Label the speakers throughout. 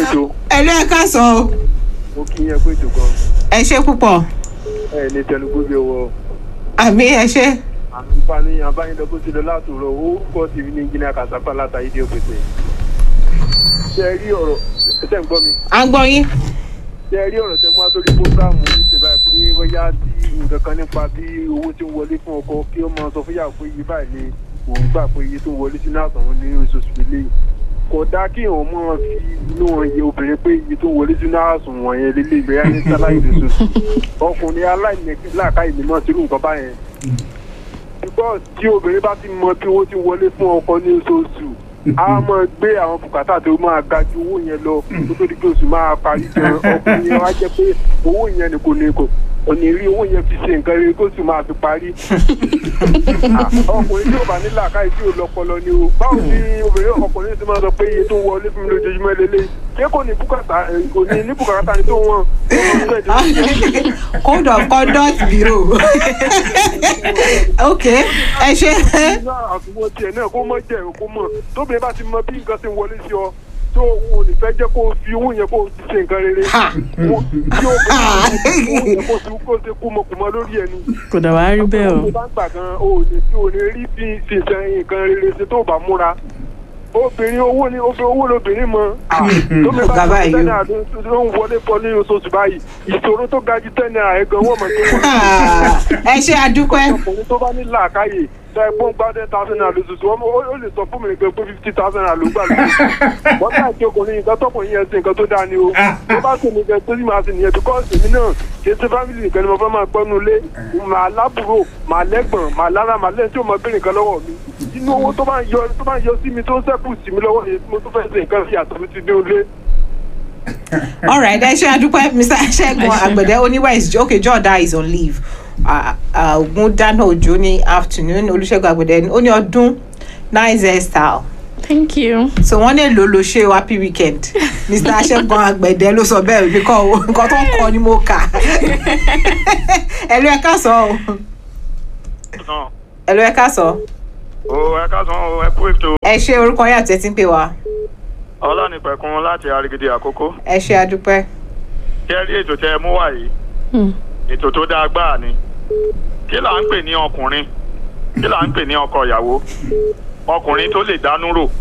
Speaker 1: ètò
Speaker 2: ẹlú ẹ ká sọ o
Speaker 1: mo kí yẹn pé ètò gan
Speaker 2: ẹ ṣe púpọ̀
Speaker 1: ẹ ní tẹnugbó bí ọwọ́
Speaker 2: àmì ẹ ṣe
Speaker 1: àǹfààní abáyédọ bó ti lọ látòrọ orúkọ tèmi ní engineer kasapa látàyè dé òpèsè ṣe ẹ rí ọ̀rọ̀ ṣe ń gbọ́ mi
Speaker 2: à ń gbọ́ yín
Speaker 1: ṣe ẹ rí ọ̀rọ̀ tẹ mú àtòrí fúngáàmù ìṣèlú pé bóyá tí nǹkan kan nípa bí owó tí ń wọlé fún ọkọ kí ó máa sọ fún yàrá pé iye báyìí ni òun gbà pé iye tó ń wọlé sínú àtàwọn ní oṣooṣù lélẹ̀ kò dáa kí òun máa fi inú iye obìnrin pé iye tó ń wọlé sínú àsùnwọ̀n yẹn lélẹ̀ ìgbéyà ní sáláì lóṣooṣù ọkùnrin aláìníláàkáyè ni mọ̀ sírù nǹkan báyẹn because tí obìnrin bá ti mọ bí owó ti wọlé fún ọkọ ní oṣooṣù a máa gbé àwọn bùkátà tó máa ga ju owó yẹn lọ kó tó di pé oṣù máa parí gan ọkùnrin yẹn wá jẹ pé owó yẹn ni kò ní kò kò ní rí owó yẹn fi ṣe nǹkan rere kó sì máa fi parí. Ah, ọkùnrin tí ò bá ní làákàyè tí ò lọpọlọ ni o báwo ni obìnrin ọkùnrin ti máa sọ pé iye tó ń wọlé fún mi lójoojúmọ́ lélẹ̀ ṣé kò ní bùkátà kò ní ní bùkátà ni tó wọ́n
Speaker 2: code of conduct bureau ok ẹ ṣe
Speaker 1: ní àtúwọ̀ tiẹ̀ náà kó mọ̀ jẹ́ kó mọ̀ tóbìnrin bá ti mọ bí nǹkan ti ń wọlé sí ọ tó o ní fẹ́ jẹ́ kó o fi owó yẹn kó o ti ṣe nǹkan rere
Speaker 2: Ha.
Speaker 1: Wo- tí o bá owó yẹn kó o ti kó o ṣe kúmọkùmọ lórí ẹni.
Speaker 3: kò dà wá rí bẹ́ẹ̀ o
Speaker 1: tó bá ń gbà gan o ò ní tí o ní rí bí ṣe ṣe nǹkan rere ṣe tó o bá múra obìnrin owó ni obìnrin owó lobìnrin mọ tóbi
Speaker 2: Ọ̀gá
Speaker 1: bá
Speaker 2: báyìí
Speaker 1: ti
Speaker 2: o.
Speaker 1: tẹ́ náírà ló ń wọlé pọ̀ ní oṣooṣù báyìí ìṣòro tó ga ju tẹ́ náírà ẹ̀ gan wọ́n mọ̀ tó wọ́n
Speaker 2: ẹ ṣe àdúpẹ́
Speaker 1: ọkùnrin tó bá ní làákàyè tó ẹ gbọ́n gbá ten thousand naira lóṣooṣù wọn ó ó lè sọ fún mi pé pé fifty thousand naira ló gbà lóṣooṣù wọ́n bá ti ọkùnrin nǹkan tọkùnrin yẹn ṣe nǹkan tó dáa ni o tó bá ṣe nìkan tó sì máa ṣe nìyẹn because èmi náà kì í ṣe family nìkan ni mo fẹ́ máa gbọ́nu ilé màá lábúrò màá lẹ́gbọ̀n màá lára màá lẹ́yìn tí ó mọ bí nǹkan lọ́wọ́ mi inú owó tó bá ń yọ tó bá ń yọ sí mi tó ń sẹ́kù sí mi lọ́wọ́ yẹn tí mo tó fẹ́ ṣe nǹkan sí àtọ́ mi ti dé ilé.
Speaker 2: alright ẹ ṣe àdúpẹ́ mr ṣẹ́gun àgbẹ̀dẹ oníwà is okay jọ̀ọ́dá is on leave ogun dáná òjò ní afternoon olùṣègùn àgbẹ̀dẹ ó ní ọdún nice hairstyle
Speaker 3: thank you.
Speaker 2: so wọ́n lè lò lò ṣe o happy weekend mr ṣẹ́gun àgbẹ̀dẹ ló sọ bẹ́ẹ̀ òbí kọ́ o nǹkan tó ń kọ ni mo kà ẹ̀lú ẹ̀ ká sọ o ẹ̀lú ẹ̀ ká sọ
Speaker 4: o ẹ káàsán o ẹ kú ètò
Speaker 2: ẹ ṣe orúkọ yín àti ẹ ti ń pè wá
Speaker 4: ọlọ́nìpẹ̀kun láti arigidi àkókò
Speaker 2: ẹ ṣe àdúpẹ́
Speaker 4: kí ẹ rí ètò tẹ ẹ mú wá yìí
Speaker 3: Hmm.
Speaker 4: ètò tó dáa gbáà ni kí là ń pè ní ọkùnrin kí là ń pè ní ọkọ ìyàwó ọkùnrin tó lè dánú rò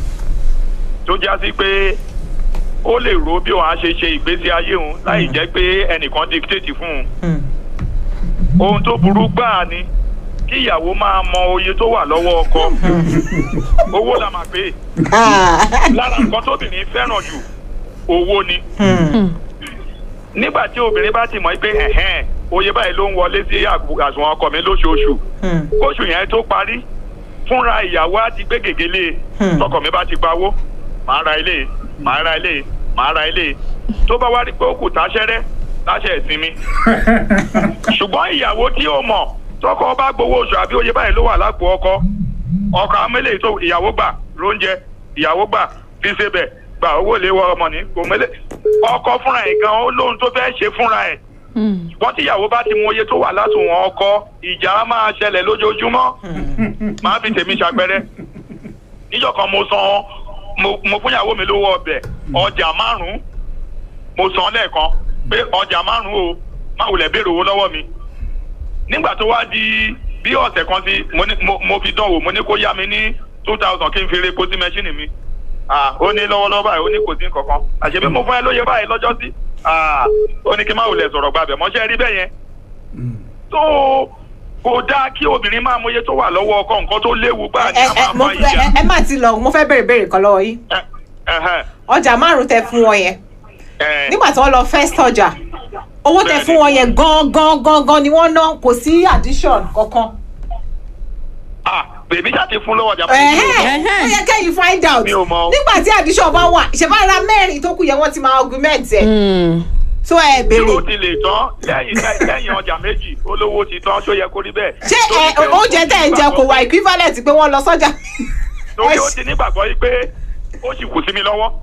Speaker 4: tó já sí pé ó lè ro bí òun á ṣe ṣe ìgbésí ayé òun láì jẹ́ pé ẹnìkan dictate fún un
Speaker 2: Hmm.
Speaker 4: ohun tó burú gbáà ni kí ìyàwó máa mọ oye tó wà lọ́wọ́ ọkọ owó la máa pè é
Speaker 2: Ah.
Speaker 4: lára nǹkan tóbìnrin fẹ́ràn jù owó ni
Speaker 2: Hmm.
Speaker 4: nígbà tí obìnrin bá ti mọ̀ pé ẹ̀hẹ́n oye báyìí ló ń wọlé sí àgbo- àsùnwọ̀n ọkọ mi lóṣooṣù
Speaker 2: Hmm.
Speaker 4: oṣù yẹn tó parí fúnra ìyàwó á ti gbé gègélé
Speaker 2: Hmm.
Speaker 4: tọkọ mi bá ti pawó màá ra ilé màá ra ilé màá ra ilé tó bá wá rí pé ó kù táṣẹ́rẹ́ láṣẹ ìsinmi ṣùgbọ́n ìyàwó tí ó mọ̀ tọkọ bá gbowó oṣù àbí oye báyìí ló wà lápò ọkọ ọkọ amẹ́lẹ̀ tó ìyàwó gbà lóúnjẹ ìyàwó gbà fi ṣe bẹ̀ gba owó lé wọ ọmọ ní kò mẹ́lẹ̀ ọkọ fúnra ẹ̀ gan ó lóhun tó fẹ́ ṣe fúnra ẹ̀
Speaker 3: Hmm.
Speaker 4: wọ́n tí ìyàwó bá ti mọ iye tó wà látùwọ̀n ọkọ ìjà á máa ṣẹlẹ̀ lójoojúmọ́ máa fi tèmi ṣàpẹrẹ níjọ́ kan mo san mo mo fún ìyàwó mi lówó ọbẹ̀ ọjà márùn-ún mo san lẹ́ẹ̀kan pé ọjà márùn-ún o má wulẹ̀ béèrè owó lọ́wọ́ mi nígbà tó wá di bí ọ̀sẹ̀ kan sí mo ní mo mo fi dán wò mo ní kó yá mi ní two thousand kí n fi re epo sí mẹ́ṣíìnì mi ah ó ní lọ́wọ́lọ́wọ́ báyìí ó ní kò sí nǹkankan àṣebí mo fún ẹ lóye báyìí lọ́jọ́ sí ah ó ní kí n má wulẹ̀ sọ̀rọ̀ gbàbẹ̀ mọ́ṣẹ́ rí bẹ́ẹ̀ yẹn tó kò dáa kí obìnrin máa mọye tó wà lọ́wọ́ ọkọ nǹkan tó léwu gbáà ní
Speaker 2: ẹ
Speaker 4: a
Speaker 2: ẹ
Speaker 4: máa
Speaker 2: mo
Speaker 4: fa ìjà
Speaker 2: ẹ ẹ má ti lọ mo fẹ́ béèrè béèrè kan lọ́wọ́ yín
Speaker 4: Ẹ- ẹhẹ́,
Speaker 2: ọjà márùn tẹ fún wọn yẹn
Speaker 4: ẹ,
Speaker 2: nígbà tí wọ́n lọ first ọjà owó tẹ
Speaker 4: Bẹ́ẹ̀ni.
Speaker 2: fún wọn yẹn gan gan gan gan ni wọ́n ná kò sí addition kankan.
Speaker 4: ah bèbí ṣáà ti fún lọ́wọ́ ọjà
Speaker 2: Ẹ̀hẹ́n, ó yẹ kẹ́yìn find out
Speaker 4: Mi ò mọ̀.
Speaker 2: nígbà tí addition bá wà ìṣẹ̀bára mẹ́rin tó kù yẹn wọ́n ti máa augment ẹ̀
Speaker 3: Hmm.
Speaker 2: tó ẹ
Speaker 4: tí ó
Speaker 2: béèrè
Speaker 4: ti lè tán lẹ́yìn lẹ́yìn ọjà méjì olówó ti tán ṣó yẹ kó rí bẹ́ẹ̀.
Speaker 2: ṣé
Speaker 4: Torí
Speaker 2: ẹ
Speaker 4: pé ó
Speaker 2: oúnjẹ
Speaker 4: ti
Speaker 2: tẹ̀ ń jẹ kò wà equivalent pé wọ́n lọ sọ́jà.
Speaker 4: torí
Speaker 2: ẹ
Speaker 4: ó
Speaker 2: ṣe-
Speaker 4: ti nígbàgbọ́ yìí pé ó sì kù sí mi lọ́wọ́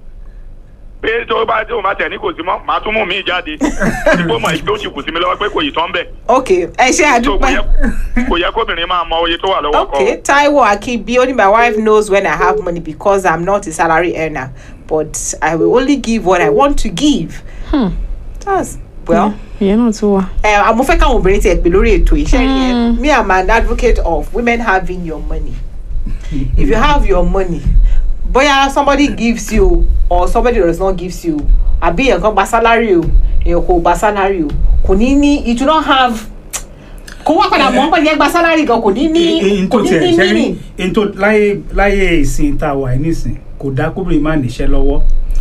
Speaker 4: pé tó bá tó máa tẹ̀ ní kò sí mọ́ màá tún mú mi jáde ìgbó mọ̀ pé ó sì kù sí mi lọ́wọ́ pé kò yìí tán bẹ̀.
Speaker 2: ok ẹ ṣe
Speaker 4: So, kò
Speaker 2: àdúpẹ́.
Speaker 4: yẹ- kò yẹ kóbìnrin máa mọ oye tó wà lọ́wọ́ ọkọ.
Speaker 2: Okay, Taiwo Akibi, only my wife knows when I have money because I'm not a salary earner. but I will only give what I want to give.
Speaker 3: Hmm.
Speaker 2: That's well.
Speaker 3: ìyẹn náà tún wà.
Speaker 2: Uh, mo fẹ́ káwọn obìnrin tiẹ̀ pè lórí ètò iṣẹ́ yẹn
Speaker 3: Mm.
Speaker 2: me am an advocate of women having your money if you have your money bóyá somebody gives you or somebody does not gives you àbí èèyàn kan gba salary o èèyàn kò gba salary o kò ní ní it do not have kò wá padà mọ́ pẹ̀lú ẹgbà salary gan kò ní ní
Speaker 5: n
Speaker 2: kò
Speaker 5: tó
Speaker 2: ní
Speaker 5: tiẹ̀
Speaker 2: ní
Speaker 5: ṣe rí
Speaker 2: meaning.
Speaker 5: n tó láyé láyé ìsìn tá a wà nísìn kò dá kóbìnrin má níṣẹ́ lọ́wọ́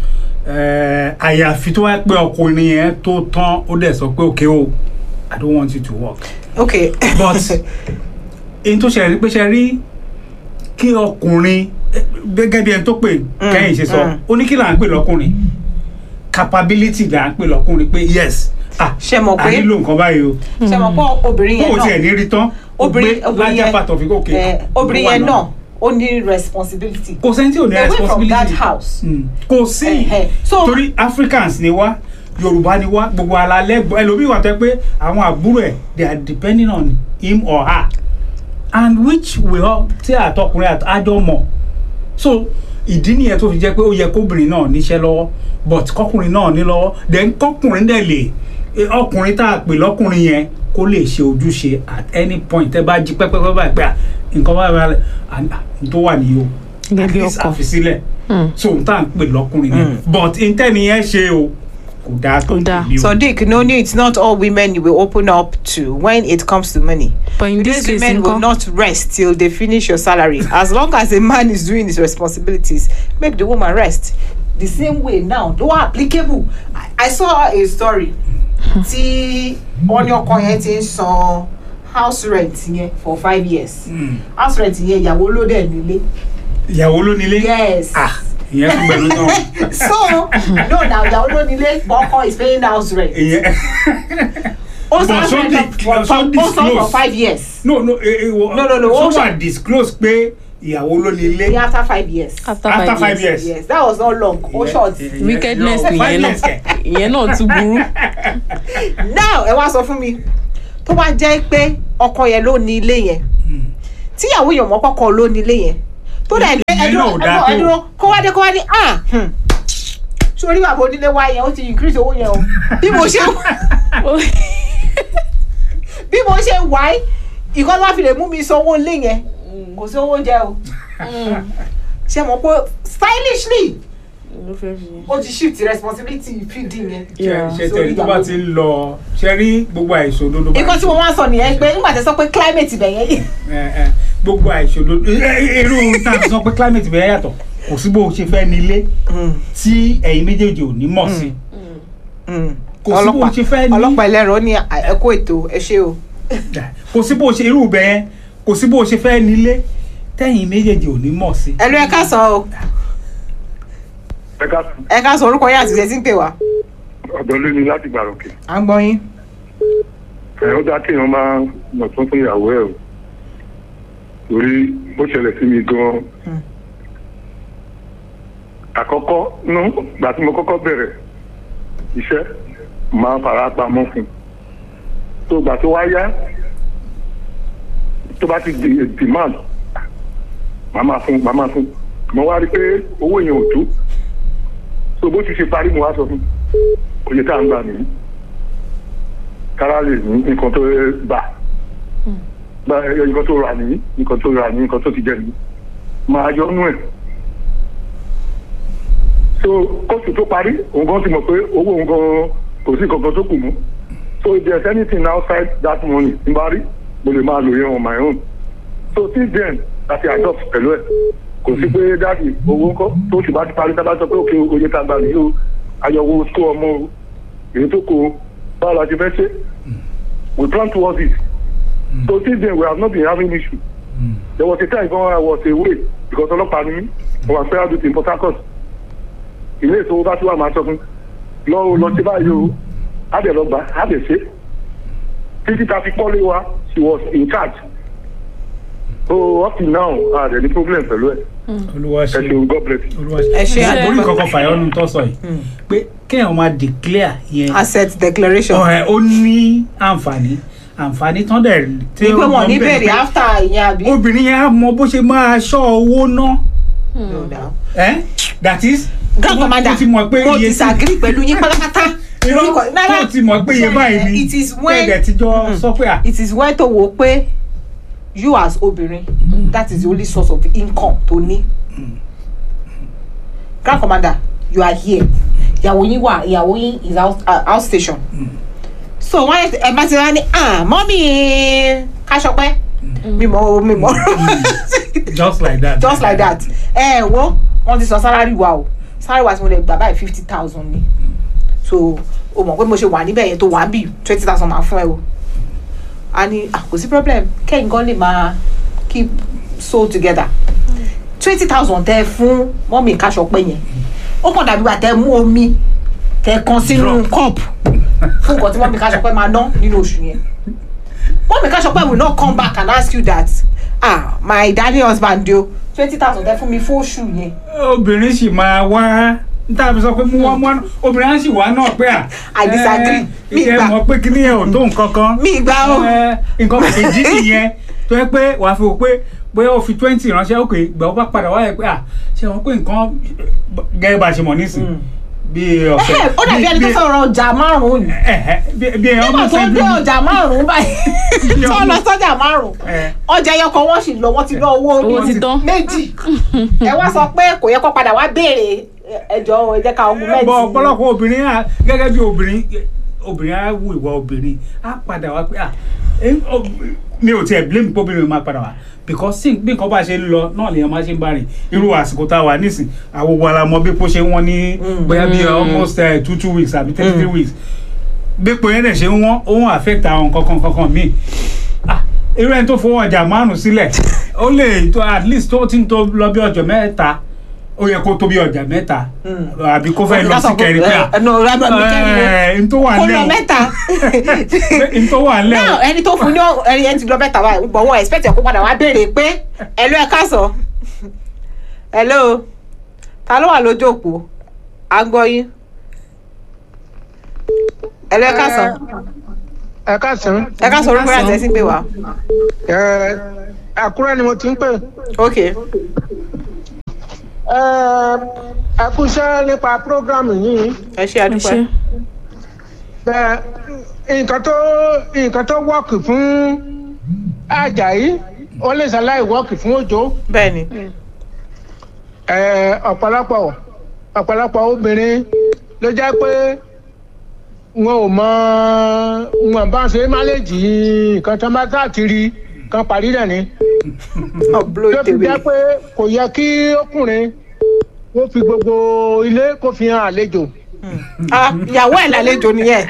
Speaker 5: Eh, àyàfi tó wáá pé ọkùnrin yẹn tó tán ó dẹ̀ sọ pé okay o i don't want you to work
Speaker 2: okay
Speaker 5: but n tó ṣe rí pé ṣe rí kí ọkùnrin eh, gẹ́gẹ́ bí ẹni tó pè kẹ́yìn ṣe sọ
Speaker 2: mm.
Speaker 5: ó ní kí là ń pè lọ́kùnrin capability là ń pè lọ́kùnrin pé yes ah
Speaker 2: ṣe mọ̀
Speaker 5: a
Speaker 2: pé
Speaker 5: nílò nǹkan báyìí o
Speaker 2: ṣe mọ̀ pé obìnrin
Speaker 5: kó
Speaker 2: yẹn
Speaker 5: o tiẹ̀
Speaker 2: náà
Speaker 5: ní rí tán ó gbé
Speaker 2: obìnrin obìnrin
Speaker 5: larger part of it okay
Speaker 2: yẹn eh, obìnrin
Speaker 5: ló wà
Speaker 2: yẹn náà ó ní responsibility
Speaker 5: kò sẹ́ni tí ò ní
Speaker 2: away from
Speaker 5: responsibility
Speaker 2: that house.
Speaker 5: Mm. kò sí
Speaker 2: Ẹhẹ. So-
Speaker 5: torí africans ni wá yorùbá ni wá gbogbo alalẹ ẹlòmíì wà tẹ pé àwọn àbúrò ẹ they are depending on him or her and which we all tí àtọkùnrin àjọ mọ so ìdí nìyẹn tó fi jẹ́ pé ó yẹ kóbìnrin náà níṣẹ́ lọ́wọ́ but kọkùnrin náà ní lọ́wọ́ then kọkùnrin dẹ̀ lè eh, ọkùnrin tá a pè lọ́kùnrin yẹn kó lè ṣe ojúṣe at any point tẹ́ bá jí pẹ́pẹ́pẹ́ báyìí pé à, nǹkan báyìí báyìí à, à, n tó wà nìyí o
Speaker 3: Gẹ́gẹ́
Speaker 5: at
Speaker 3: bí
Speaker 5: least
Speaker 3: ọkọ.
Speaker 5: àfisílẹ̀
Speaker 3: Hmm.
Speaker 5: so n tá à ń pè lọ́kùnrin yẹn but ntẹ́ni yẹn ṣe o kò dáa tó
Speaker 3: Kò dáa.
Speaker 5: tèmi o.
Speaker 2: Sadiq, no, no, it's not all women you will open up to when it comes to money.
Speaker 3: but in this
Speaker 2: These
Speaker 3: case
Speaker 2: women will
Speaker 3: nǹkan
Speaker 2: not rest till they finish your salary. As long as a man is doing his responsibilities, make the woman rest. The same way now, no applicable. I, I saw a story. Tí wọ́n ní ọkọ yẹn ti ń san house rent yẹn for five years.
Speaker 5: Mm.
Speaker 2: House rent yẹn ìyàwó ló dẹ̀ nílé.
Speaker 5: ìyàwó ló nílé
Speaker 2: Yes.
Speaker 5: ah ìyẹn tún gbẹnu náà
Speaker 2: So, no, now ìyàwó ló nílé, but ọkọ is paying house rent.
Speaker 5: ìyẹn
Speaker 2: Ó
Speaker 5: But
Speaker 2: san
Speaker 5: so
Speaker 2: rent
Speaker 5: di-
Speaker 2: for,
Speaker 5: so
Speaker 2: for, ó san for
Speaker 5: disclose.
Speaker 2: five years.
Speaker 5: no no eh, eh, wo-
Speaker 2: No, no, no,
Speaker 5: so
Speaker 2: ó
Speaker 5: wà disclose pé ìyàwó ló nílé
Speaker 2: Yeah, after five years.
Speaker 3: after
Speaker 5: after
Speaker 3: five
Speaker 5: five
Speaker 3: years
Speaker 5: years.
Speaker 2: Yes, that was not long. Oh, short.
Speaker 5: Yeah, yeah,
Speaker 3: wickedness
Speaker 5: yeah.
Speaker 3: nìyẹn
Speaker 5: Five
Speaker 3: náà
Speaker 5: years kẹ̀.
Speaker 3: ìyẹn náà tún burú.
Speaker 2: Now, ẹ wá sọ fún mi, tó bá jẹ́ pé ọkọ yẹn ló ní ilé yẹn, tíyàwó yẹn mọ́ kọ́kọ́ ló ní ilé yẹn, tó dẹ̀ ní
Speaker 5: Ìyẹn
Speaker 2: ẹdúró
Speaker 5: náà ò dáa
Speaker 2: ẹdúró
Speaker 5: tó.
Speaker 2: ẹdúró kó wá dé kó wá ní ah hmm, sórí bàbá onílé wa yẹn ó ti increase owó yẹn o. Bí mo ṣe bí mo ṣe wá ẹ́, ìkọ́ tó bá fi lè mú mi sanwó ilé yẹn, kò sí owó oúnjẹ o. Ṣé mo pé stylishly ó ti shift responsibility feeding yẹn.
Speaker 3: Yeah.
Speaker 5: ṣe
Speaker 2: Sórí
Speaker 5: tẹ̀lé tó bá
Speaker 2: ìyàwó.
Speaker 5: ti ń lọ ṣe rí gbogbo àìṣòdodo bá
Speaker 2: nǹkan tí mo máa ń sọ nìyẹn pé nígbà tí ẹ sọ pé climate ibẹ̀ yẹn
Speaker 5: Eh, eh, gbogbo àìṣòdodo eh, eh, irú tá a fi sọ pé climate bẹ̀rẹ̀ yàtọ̀ kò sí bó o ṣe fẹ́ nílé tí ẹ̀yin méjèèjì ò ní mọ̀ sí kò sí bó o ṣe fẹ́ ní
Speaker 2: ọlọ́pàá ẹlẹ́rọ ní ẹ̀kọ́ ètò ẹ ṣé o.
Speaker 5: kò sí bó o ṣe irú ibẹ̀ yẹn kò sí bó o ṣe fẹ́ nílé tẹ̀yin méjèèjì ò ní mọ̀ sí.
Speaker 2: ẹnu ẹ ká sọ o
Speaker 1: ẹ ká
Speaker 2: ẹ ká sọ orúkọ yín àti ìṣẹ́ tí ń pè wá.
Speaker 1: ọ̀dọ́ lé ní láti gbàròkè
Speaker 2: à ń gbọ́ yín.
Speaker 1: ẹ̀ ó dá kéèyàn máa mọ̀ tún fún ìyàwó ẹ̀ o torí ó ṣẹlẹ̀ sí mi gan-an àkọ́kọ́ nú gbà tí mo kọ́kọ́ bẹ̀rẹ̀ iṣẹ́ máa fara pamọ́ fún un tó gbà tó wá yá tó bá ti di demand màá máa fún màá máa fún mo wá rí i pé owó yẹn ò tó tó bó ti ṣe parí mo wá sọ fún un oye tá à ń gbà nìyí kára lè ní nǹkan tó bà bá nǹkan tó rà nìyí nǹkan tó rà nìyí nǹkan tó ti jẹ nìyí máa yọ nú ẹ̀ so kóòtù tó parí òun gan ti mọ̀ pé owó òun gan kò sí nǹkan tó kù mọ́ so if there is anything outside that money n bá rí mo lè máa lò yẹn on my own so since then láti adopt pẹ̀lú ẹ̀ kò sí pé dáàbì owó ńkọ́ tó sì bá ti parí tá a bá sọ pé òkè oye tá a gbà nìyí o ayọ̀wò school ọmọ o èyí tó kù o báwo la ti fẹ́ ṣe we plan towards it so since then we have not been having issue there was a time when I was away because ọlọ́pàá ni mí mo wà fẹ́ àdùtì in Port Harcourt ilé ìṣòwò bá tí wà máa sọ fún lọ o lọ sí báyìí o á dẹ̀ lọ gbà á dẹ̀ ṣe títí ta fi pọ́lé wa she was in charge so up till now a dẹ̀ ní problem pẹ̀lú ẹ̀
Speaker 5: olúwa
Speaker 1: ẹ
Speaker 5: ṣe
Speaker 1: ṣeun God bless you.
Speaker 5: olúwa ṣe
Speaker 2: ẹ ṣe
Speaker 3: Ṣe-
Speaker 5: orí
Speaker 2: àdúgbò
Speaker 5: kankan fàyọ́nù tó sọ yìí pé kéèyàn máa declare yẹn
Speaker 2: asset declaration.
Speaker 5: ọ̀rẹ́ ó ní àǹfààní àǹfààní tán dẹ̀ tí
Speaker 2: ìpè wọn
Speaker 5: wọ́n
Speaker 2: ní
Speaker 5: bẹ̀rẹ̀
Speaker 2: bèrè
Speaker 5: pé
Speaker 2: after ìyẹn àbí.
Speaker 5: obìnrin yẹn á mọ bó ṣe máa ṣọ́ owó ná
Speaker 2: No doubt.
Speaker 5: eh? that is
Speaker 2: grand commander
Speaker 5: tó ti mọ̀ pé
Speaker 2: mo
Speaker 5: iye tí-
Speaker 2: disagree pẹ̀lú yín pátápátá
Speaker 5: irọ́
Speaker 2: Rárá.
Speaker 5: tó ti mọ̀ pé iye báyìí ni
Speaker 2: it is when
Speaker 5: tẹ̀dẹ̀ ti jọ sọ pé à
Speaker 2: it is when tó wo pé you as obìnrin that is the only source of income tó ní grand commander you are here ìyàwó yín wà ìyàwó yín is out, uh, out station so wọ́n ẹ bá ti rá ní ah mọ́mí káṣọpẹ́ mímọ́ mímọ́
Speaker 5: just like that
Speaker 2: just like that ẹ ẹ wo wọ́n ti sọ salary wa o salary wa tí mo lè gbà báyìí fifty thousand ni so o mọ̀ pé mo ṣe wà níbẹ̀ yẹn tó wà bí twenty thousand máa fún ẹ o a ní ah, kò sí problem kẹ́yìn gan lè máa keep soul together twenty thousand tẹ fún mọ́mì káṣọpẹ́ yẹn ó kàn dàbí wà tẹ mú omi tẹ kan sínú cup fún nǹkan tí mọ́mì káṣọpẹ́ máa ná nínú oṣù yẹn mọ́mì káṣọpẹ́ will not come back and ask you that ah my daddy husband o twenty thousand tẹ fún mi fún oṣù yẹn
Speaker 5: obìnrin sì máa wá níta fi sọ pé mú wá mú wá obìnrin á sì wá náà pé à
Speaker 2: I disagree. Mi
Speaker 5: ẹ
Speaker 2: gbà.
Speaker 5: mọ̀ pé kíní ẹ̀ ò tó nǹkan kan
Speaker 2: mi gbà o
Speaker 5: Ẹ, nǹkan kejì nìyẹn tó yẹ pé wàá fi wò pé bóyá o fi twenty ránṣẹ́ òkè ìgbà ó bá padà wáyé pé à ṣe wọn pé nǹkan gẹ́gẹ́ bá a ṣe mọ̀ nísìn bí ọ̀sẹ̀
Speaker 2: ẹ ó dàbí ẹni tó
Speaker 5: bí-
Speaker 2: sọ̀rọ̀ ọjà márùn-ún ni
Speaker 5: ẹ̀hẹ́, bí bí ẹ̀
Speaker 2: nígbà
Speaker 5: ọmọ
Speaker 2: tó
Speaker 5: sẹ́jú
Speaker 2: dé ọjà márùn-ún báyìí tó lọ sọ́jà márùn-ún ọjà ẹyọ kan wọ́n sì lọ wọ́n ti lọ owó
Speaker 3: Owó ti tán.
Speaker 2: méjì ẹ wá sọ pé kò yẹ kó padà wá béèrè ẹjọ́ ẹ jẹ́ ká ogun mẹ́tì
Speaker 5: bọ ọ̀pọ̀lọpọ̀ obìnrin á gẹ́gẹ́ bí obìnrin obìnrin á wù ìwà obìnrin á padà wá pé à ẹ, ọ- mi ò tiẹ̀ blame pé obìnrin máa padà wá because sí bí nǹkan bá ṣe ń lọ náà lèèyàn máa ṣe ń bá rìn irú àsìkò tá a wà nísìn àwọn wa la mọ bí kò ṣe ń wọ́n ní bóyá bí almost uh, two two weeks àbí thirty three weeks bí pé yẹn dẹ̀ ṣe ń wọ́n ó ń affect àwọn kankan kankan míì ah irú ẹni tó fowó ọjà márùn sílẹ̀ ó lè tó at least tó ti ń tó lọ bí ọjọ́ mẹ́ta ó yẹ kó tó bí ọjà mẹ́ta àbí kó fẹ́ lọ sí kẹrin pé à
Speaker 2: ẹnu rábà mi kẹrin
Speaker 5: ẹ n tó wà
Speaker 2: kó
Speaker 5: lẹ́
Speaker 2: lọ
Speaker 5: o
Speaker 2: mẹ́ta
Speaker 5: n tó wà lẹ́
Speaker 2: náà
Speaker 5: o
Speaker 2: ẹni tó fún ní ọ- ẹni ẹni ti lọ mẹ́ta báyìí gbọ̀n wọn expect ẹ̀ kó padà wá béèrè pé ẹ̀lú ẹ̀ káàsán hello ta ló wà lójú òpó à ń gbọ́ yín ẹ̀lú ẹ̀ káàsán
Speaker 6: ẹ káàsán
Speaker 2: ẹ káàsán orúkọ yàtọ̀ ẹ̀ sí pé wá
Speaker 6: ẹ àkúrẹ́ ni mo ti ń pè
Speaker 2: ok
Speaker 6: ẹ ẹ kú iṣẹ́ nípa prógrámù yìí
Speaker 2: ẹ ṣe
Speaker 3: ẹ
Speaker 2: àdúpẹ́
Speaker 3: ṣe
Speaker 6: bẹ́ẹ̀ nǹkan tó nǹkan tó wọ́ọ̀kì fún Àjàyí ó lè ṣàlàyé wọ́ọ̀kì fún Òjó
Speaker 2: bẹ́ẹ̀ ni
Speaker 6: ẹ ọ̀pọ̀lọpọ̀ ọ̀pọ̀lọpọ̀ obìnrin ló jẹ́ pé wọn ò mọ wọn bá ṣe máléjì nǹkan tó bá káàkiri kan parí rẹ̀ ni.
Speaker 2: ọ̀bùlọ̀
Speaker 6: tó fi
Speaker 2: tèwé
Speaker 6: jẹ́ pé kò yẹ kí ọkùnrin kó fi gbogbo ilé kó fi hàn àlejò.
Speaker 2: ah ìyàwó ẹ̀ lálejò nìyẹn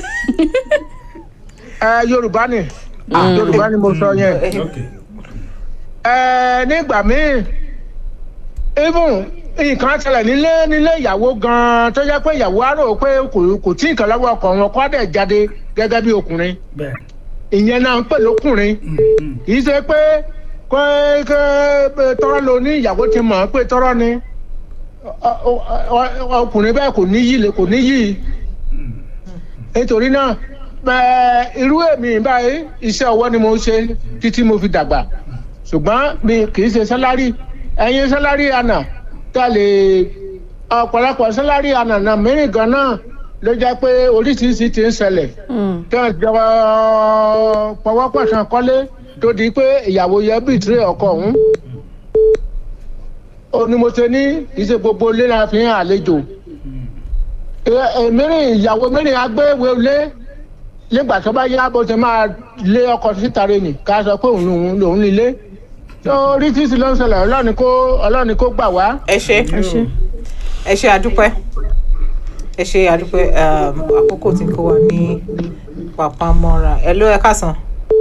Speaker 6: ẹ yorùbá ni yorùbá ni mo sọ yẹn.
Speaker 5: Okay.
Speaker 6: ẹ nígbà míì even nǹkan ṣẹlẹ̀ nílé nílé ìyàwó gan-an tó jẹ́ pé ìyàwó á rò pé kò kò tí nǹkan lọ́wọ́ ọkọ wọn kó dẹ̀ jáde gẹ́gẹ́ bí ọkùnrin
Speaker 5: bẹ́ẹ̀
Speaker 6: ìyẹn náà ń pè lókùnrin
Speaker 5: Mm,
Speaker 6: kì í ṣe pé kó kó tọrọ lo ní ìyàwó ti mọ̀ ọ́ pé tọrọ ni ọ- ọ- ọ- ọkùnrin bẹ́ẹ̀ kò níyì lè kò níyì nítorí náà ẹ, irú èmi báyìí iṣẹ́ ọwọ́ ni mo ń ṣe títí mo fi dàgbà ṣùgbọ́n mi kì í ṣe sálárì ẹ̀yin sálárì àná tá a lè ọ̀pọ̀lọpọ̀ sálárì àná náà mìíràn gan náà ló jẹ́ pé oríṣiríṣi ti ń ṣẹlẹ̀ tí wọ́n jọ pọwọ́pọ̀sán kọ́lé tó di pé ìyàwó yẹ bìtìrì ọkọ ọ̀hún. ó ní mo ṣe ní kì í ṣe gbogbo ilé la fi hàn àlejò. mìíràn ìyàwó mìíràn agbéwèé lé nígbà tó bá yá bó ṣe máa lé ọkọ síta rẹ̀ nì ká sọ pé òun lòun lòun nílé. tó oríṣiríṣi ló ń ṣẹlẹ̀ ọlọ́ni kó ọlọ́ni kó gbà wá.
Speaker 2: ẹ ṣe
Speaker 3: ẹ ṣe
Speaker 2: ẹ ṣe àdúpẹ́ ẹ ṣe àdúpẹ́ um, àkókò tí kò wà ní pàpamọ́ra ẹ ló ẹ káàsán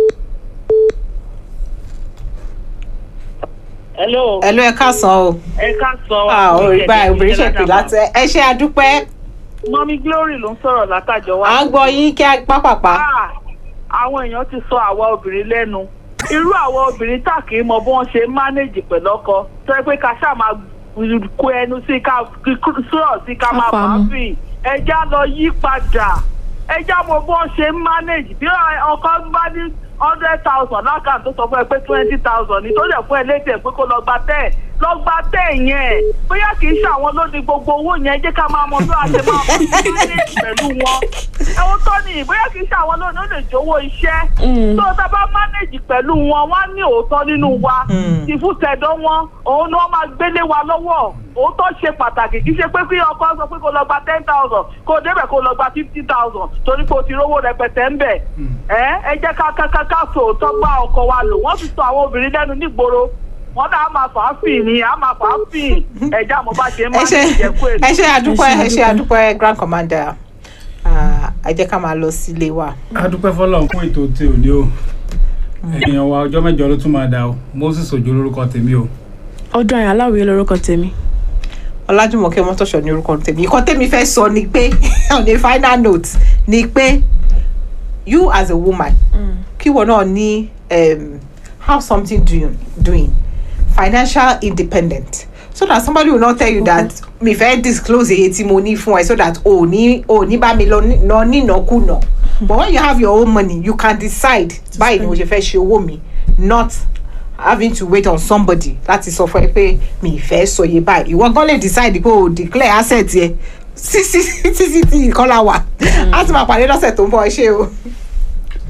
Speaker 7: hello
Speaker 2: ẹ ló ẹ káàsán o
Speaker 7: ẹ ká sọ
Speaker 2: ah orí báyìí obìnrin ṣe pè láti ẹ ṣe àdúpẹ́
Speaker 7: mọ́mí glory ló ń sọ̀rọ̀ látàjọ wa.
Speaker 2: à ń gbọ́ yín kí á pápápá
Speaker 7: Ah, àwọn èèyàn ti sọ àwa obìnrin lẹ́nu irú àwa obìnrin tá kì í mọ bí wọ́n ṣe ń mánéjì pẹ̀lú ọkọ tó yẹ pé ká ṣáà máa kó ẹnu sí ká sọ̀rọ̀ sí ká máa
Speaker 3: Ká fà á
Speaker 7: fà á
Speaker 3: mú.
Speaker 7: fì ẹja lọ yí padà ẹja mọ bí wọ́n ṣe ń mánéjì bí ọkọ bá ní hundred thousand lákàtúntò tó sọ fún ẹ pé twenty thousand ní tó lè fún ẹ létí ẹ pé kó lọ gba ten lọ gba ten yẹn bóyá kì í ṣe àwọn ló ní gbogbo owó yẹn jẹ́ ká máa mọ bí wàá ṣe máa mọ manage pẹ̀lú wọn ẹ̀wọ̀n tó ní bóyá kì í ṣe àwọn ló ní ó lè jówó iṣẹ́ tó tá a bá manage pẹ̀lú wọn wọ́n á ní òótọ́ nínú wa ìfúsẹ̀dọ̀ wọn òun ni wọ́n máa gbélé wa lọ́wọ́ òótọ́ ṣe pàtàkì kì í ṣe pé kí ọkọ sọ pé kó lọ gba ten thousand kó o débẹ̀ kó o lọ gba fifty thousand torí pé o ti rówó rẹpẹtẹ ń bẹ̀ ẹ ẹ jẹ́ ká ká ká ká so òótọ́ bá ọkọ wa lò wọ́n ti sọ àwọn obìnrin lẹ́nu nígboro wọ́n dá a máa fà á fì ní a máa fà á fì ẹ̀já mo bá ṣe máa
Speaker 2: ẹ
Speaker 7: ń
Speaker 2: ṣe
Speaker 7: jẹ́kú èdè.
Speaker 2: ẹ ṣe àdúpẹ́
Speaker 3: Ẹ ṣe
Speaker 2: ẹ ṣe àdúpẹ́ grand commander Ah, ẹ jẹ́ ká máa lọ sílé wa.
Speaker 5: a dúpẹ́ fọlọ́run fún ètò tí ò ní o èèyàn wa ọjọ́ mẹ́jọ ló tún máa dà o moses ojo lórúkọ tèmi o
Speaker 3: ọdún àyàn aláwìyé lorúkọ tèmi
Speaker 2: ọlájúmọ̀kẹ́ mọ́tòṣọ́ ní orúkọ tèmi ìkan tèmi fẹ́ sọ ni pé on a final note ni pé you as a woman kí wọn náà ní um, have something doing, doing financial independent so that somebody will not tell you that mi fẹ́ disclose èyí tí mo ní fún ẹ so that o ní o ní bá mi lọ ní- lọ nínàkúnà but when you have your own money you can decide báyìí ni mo ṣe fẹ́ ṣe owó mi not having to wait on somebody láti sọ fún ẹ pé mi ì fẹ́ sọ iye báyìí ìwọ gan lè decide pé o declare asset yẹ sí sí sí sí tí ìkọlà wà á ti máa pàdé lọ́sẹ̀ tó ń bọ̀ ẹ ṣé o.